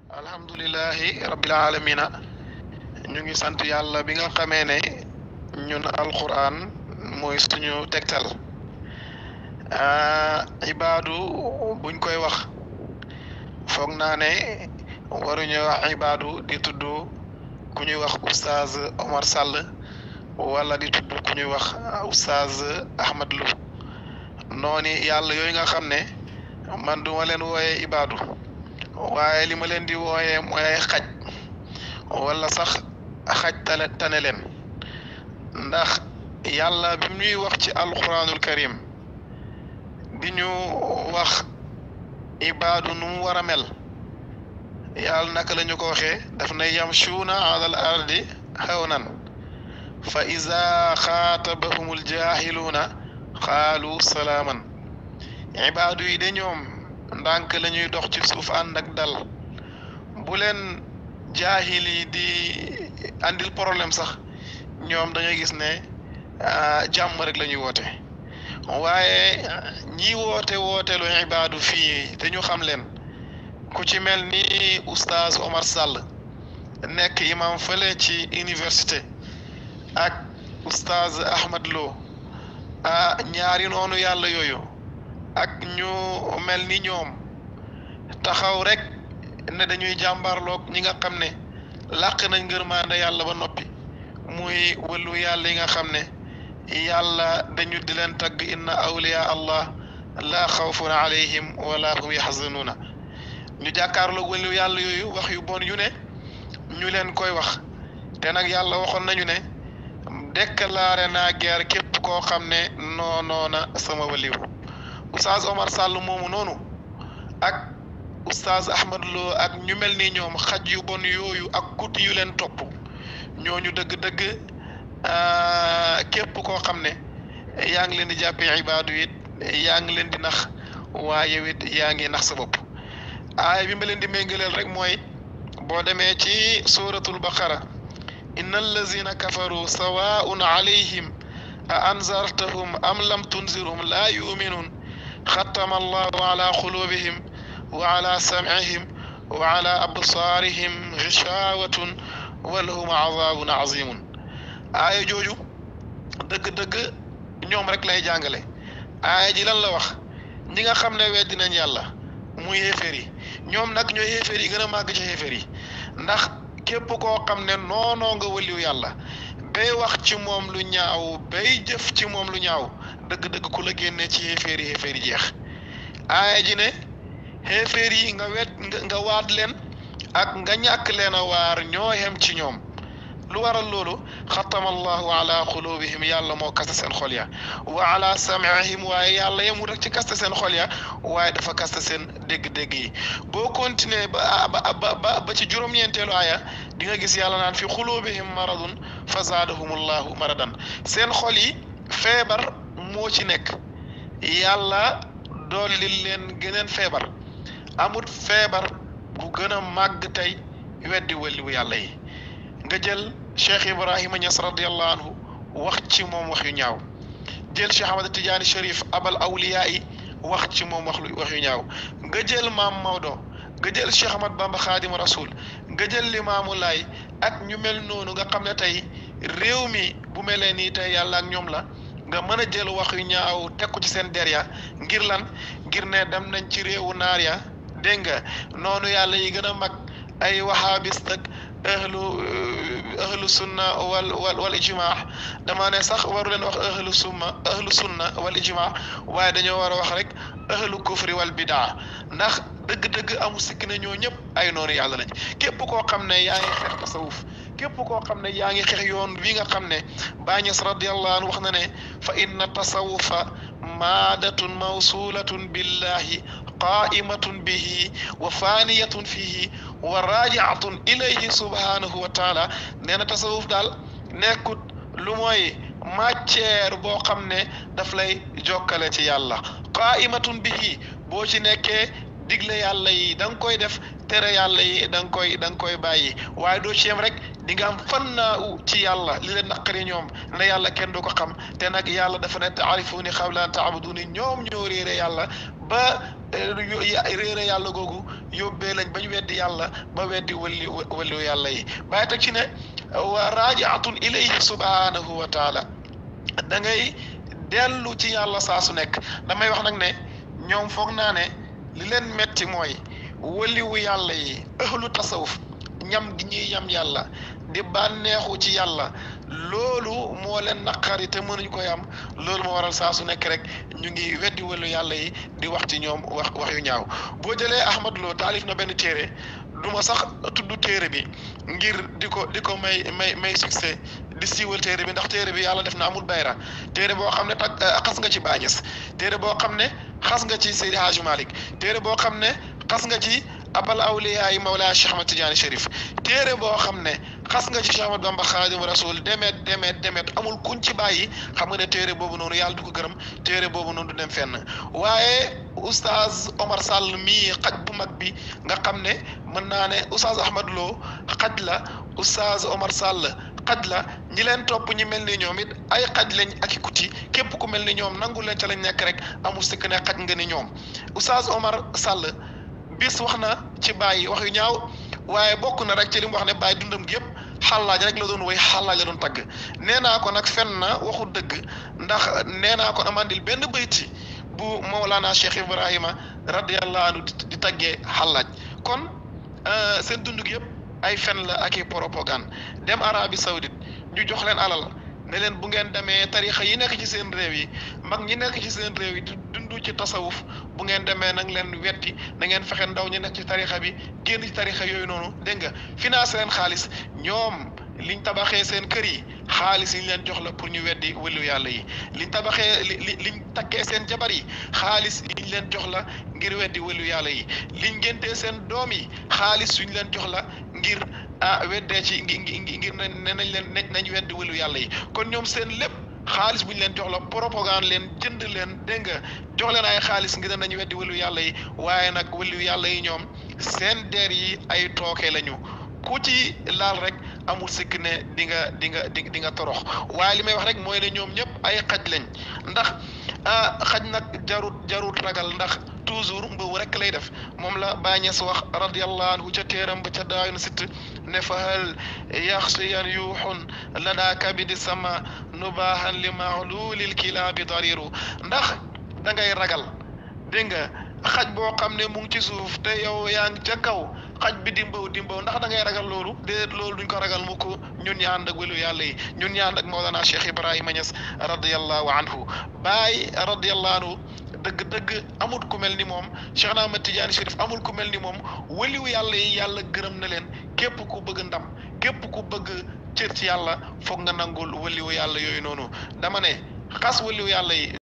alhamdulilahi rabbil alamina ñu ngi sant yàlla bi nga xamee ne ñun alquran mooy suñu tegtal ibaadu buñ koy wax foog naa ne waruñu wax ibaadu di tudd ku ñuy wax oustaz Omar Sall wala di tudd ku ñuy wax oustaz Ahmad Lo noonu yàlla yooyu nga xam ne man duma leen wooyee ibaadu waaye li ma leen di wooyee mooy ay xaj wala sax xaj tane tane leen ndax yàlla bi ñuy wax ci alquranul karim di ñu wax ibaadu nu mu war a mel yàlla naka la ñu ko waxee daf na yamshuuna alal ardi hawnan fa iza xaatabahumul jaahiluuna xaalu salaaman ibaadu yi de ñoom ndànk la ñuy dox ci suuf ànd ak dal bu leen jaahil yi di andil problème sax ñoom dañuy gis ne jàmm rek la ñuy woote waaye ñi woote wooteelu ibaadu fii te ñu xam leen ku ci mel ni oustaz Omar Sall nekk imam fële ci université ak oustaz Ahmad Lo ah ñaari noonu yàlla yooyu ak ñu mel ni ñoom taxaw rek ne dañuy jàmbarloog ñi nga xam ne làq nañ ngërmaande yàlla ba noppi muy wëllu yàlla yi nga xam ne yàlla dañu di leen tagg inna awliya allah laa xawfun alayhim wala hum yaxzanuuna ñu jàkkaarloog wëllu yàlla yooyu wax yu bon yu ne ñu leen koy wax te nag yàlla waxoon nañu ne déclaré naa guerre képp koo xam ne noonoona sama waliw oustaz Omar Sall moomu noonu ak oustaz Ahmad Lo ak ñu mel ni ñoom xaj yu bon yooyu ak kuti yu leen topp ñooñu dëgg-dëgg képp koo xam ne yaa ngi leen di jàppee ibaadu it yaa ngi leen di nax waaye it yaa ngi nax sa bopp aaya bi ma leen di méngaleel rek mooy boo demee ci suratul baqara inna allazina kafaru sawaun alayhim a anzartahum am lam tunzirhum laa yuminuun xatama allahu ala qulubihim wa ala samcihim wa ala absaarihim gishawatun wa lahum azabun azimun aaya jooju dëgg-dëgg ñoom rek lay jàngale aaya ji lan la wax ñi nga xam ne weddi nañ yàlla muy xéeféer yi ñoom nag ñooy xéeféer yi gën a màgg ci xéeféer yi ndax képp koo xam ne noonoo nga wëliw yàlla bay wax ci moom lu ñaaw bay jëf ci moom lu ñaaw dëgg-dëgg ku la génnee ci xéeféer yi xéeféer yi jeex aaya ji ne xéeféer yi nga wet nga waat leen ak nga ñàkk leen a waar ñoo xem ci ñoom lu waral loolu xatama allahu ala qulubihim yàlla moo kaste seen xol ya wa ala samihim waaye yàlla yemul rek ci kaste seen xol ya waaye dafa kaste seen dégg-dégg yi boo continuer ba ba ba ba ci juróom-ñeenteelu aaya di nga gis yàlla naan fi qulubihim maradun fa zaadahum allahu maradan seen xol yi feebar moo ci nekk yàlla dolli leen geneen feebar amut feebar bu gën a màgg tey weddi waliwu yàlla yi nga jël cheikh ibrahima ñas radiallahu anhu wax ci moom wax yu ñaaw jël cheikh ahmad tidiane sharif abal awliya yi wax ci moom wax wax yu ñaaw nga jël maam Maodo nga jël cheikh ahmad bamba xaadim rasul nga jël limaamu laay ak ñu mel noonu nga xam ne tey réew mi bu melee nii tey yàlla ak ñoom la nga mën a jël wax yu ñaaw teg ko ci seen der ya ngir lan ngir ne dem nañ ci réewu naar ya dégg nga noonu yàlla yi gën a mag ay wahabis ak ahlu ahlu sunna wal wal wal ijmaa dama ne sax waru leen wax ahlu sunna ahlu sunna wal ijmaa waaye dañoo war a wax rek ahlu kufri wal bidaa ndax dëgg-dëgg amu sikk ne ñoo ñëpp ay noonu yàlla lañ képp koo xam ne yaa ngi xeex tasawuf képp koo xam ne yaa ngi xeex yoon wi nga xam ne Baay Ñas radiyallahu anhu wax na ne fa inna tasawufa maadatun mawsulatun billahi qaimatun bihi wa faniyatun fihi wa rajiatun ilayhi subhanahu wa taala nee na tasawuf daal nekkut lu mooy matière boo xam ne daf lay jokkale ci yàlla qaimatun bihi boo ci nekkee digle yàlla yi da nga koy def tere yàlla yi da nga koy da nga koy bàyyi waaye doo ci yem rek di nga am fannaa ci yàlla li leen naqari ñoom ne yàlla kenn du ko xam te nag yàlla dafa ne taarifuni qabla an taabuduni ñoom ñoo réere yàlla ba réere yàlla googu yóbbee lañ ba ñu weddi yàlla ba weddi wali waliyu yàlla yi bàyyi teg ci ne wa raajiatun ilayhi subhanahu wa taala da ngay dellu ci yàlla saa su nekk damay wax nag ne ñoom foog naa ne li leen metti mooy waliwu yàlla yi ahlu tasawuf ñam gi ñuy yam yàlla di bànneexu ci yàlla loolu moo leen naqari te mënuñ koy am loolu moo waral saa su nekk rek ñu ngi weddi wàllu yàlla yi di wax ci ñoom wax wax yu ñaaw boo jëlee Ahmad Lo taalif na benn téere du ma sax tudd téere bi ngir di ko di ko may may may succès di siiwal téere bi ndax téere bi yàlla def na amul bayra téere boo xam ne tag xas nga ci baañes téere boo xam ne xas nga ci Seydi Hadji Malick téere boo xam ne xas nga ci abal awliyaa yi Mawlaa Cheikh Ahmad Tidiane Chérif téere boo xam ne xas nga ci Cheikh Ahmad Bamba Xaadim Rasul demet demet demet amul kuñ ci bàyyi xam nga ne téere boobu noonu yàlla du ko gërëm téere boobu noonu du dem fenn waaye oustaz Omar Sall mii xaj bu mag bi nga xam ne mën naa ne oustaz Ahmad Lo xaj la oustaz Omar Sall xaj la ñi leen topp ñi mel ni ñoom it ay xaj lañ ak i kuti képp ku mel ni ñoom nangu leen ca lañ nekk rek amul sikk ne xaj nga ni ñoom oustaz Omar Sall bis wax na ci bàyyi wax yu ñaaw waaye bokk na rek ci li mu wax ne bàyyi dundam gi yëpp xàllaaj rek la doon woy xàllaaj la doon tagg nee naa ko nag fen na waxu dëgg ndax nee naa ko amandil benn bayti bu Mawlana Cheikh Ibrahima radiyallahu anhu di taggee xàllaaj kon seen dund gi yëpp ay fen la ak i propagande dem Arabie Saoudite ñu jox leen alal ne leen bu ngeen demee tarixa yi nekk ci seen réew yi mag ñi nekk ci seen réew yi di dund ci tasawuf bu ngeen demee nag leen wetti na ngeen fexe ndaw ñi nekk ci tarixa bi génn ci tarixa yooyu noonu dégg nga financé leen xaalis ñoom liñ tabaxee seen kër yi xaalis yi ñu leen jox la pour ñu weddi wëlu yàlla yi liñ tabaxee li liñ takkee seen jabar yi xaalis yi ñu leen jox la ngir weddi wëlu yàlla yi liñ géntee seen doom yi xaalis yu ñu leen jox la ngir ah weddee ci ngir ngir ne nañ leen nañ weddi wëlu yàlla yi kon ñoom seen lépp xaalis bu ñu leen jox la propagande leen jënd leen dégg nga jox leen ay xaalis ngir nañu weddi wëlu yàlla yi waaye nag wëlu yàlla yi ñoom seen der yi ay tooke lañu ku ci laal rek amul sikk ne di nga di nga di di nga torox waaye li may wax rek mooy ne ñoom ñëpp ay xaj lañ ndax ah xaj nag jarut jarut ragal ndax toujours mbaw rek lay def moom la Baay Ñas wax radiyallahu anhu ca téeram ba ca daayun sitt ne fa hal yaxsiyan yuuxun lada kabidi sama nubaahan li maxlulil kilaabi dariru ndax da ngay ragal dégg nga xaj boo xam ne mu ngi ci suuf te yow yaa ngi ca kaw xaj bi dimbaw dimbaw ndax da ngay ragal loolu déedéet loolu duñ ko ragal mukk ñun ñi ànd ak welu yàlla yi ñun ñi ànd ak Mawlana Cheikh Ibrahima Niass radiyallahu anhu Baay radiyallahu anhu dëgg-dëgg amul ku mel ni moom Cheikh na Ahmad Tidiane Chérif amul ku mel ni moom weliwu yàlla yi yàlla gërëm na leen képp ku bëgg ndam képp ku bëgg cër ci yàlla foog nga nangul weliwu yàlla yooyu noonu dama ne xas weliwu yàlla yi